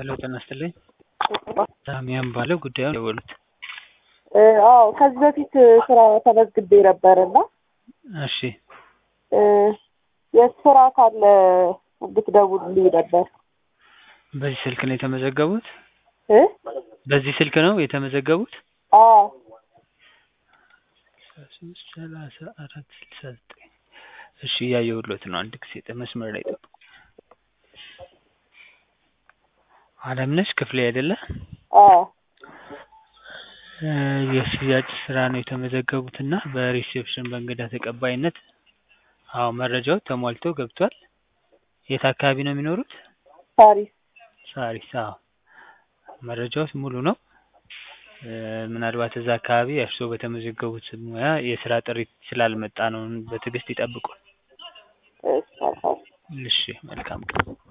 ሄሎ ጤና ይስጥልኝ ሳሚያን ባለው ጉዳዩን የደወሉት አዎ ከዚህ በፊት ስራ ተመዝግቤ ነበር እና እሺ የስራ ካለ እንድትደውልልኝ ነበር በዚህ ስልክ ነው የተመዘገቡት እ በዚህ ስልክ ነው የተመዘገቡት አዎ ሶስት ሰላሳ አራት ስልሳ ዘጠኝ እሺ እያየሁሎት ነው አንድ ጊዜ መስመር ላይ ጠብቁ አለምነሽ ክፍሌ አይደለ አዎ የሽያጭ ስራ ነው የተመዘገቡት እና በሪሴፕሽን በእንግዳ ተቀባይነት አዎ መረጃው ተሟልቶ ገብቷል የት አካባቢ ነው የሚኖሩት ሳሪስ ሳሪስ አዎ መረጃዎች ሙሉ ነው ምናልባት እዛ አካባቢ እርስዎ በተመዘገቡት ሙያ የስራ ጥሪ ስላልመጣ ነው በትዕግስት ይጠብቁን እሺ እሺ መልካም ቀን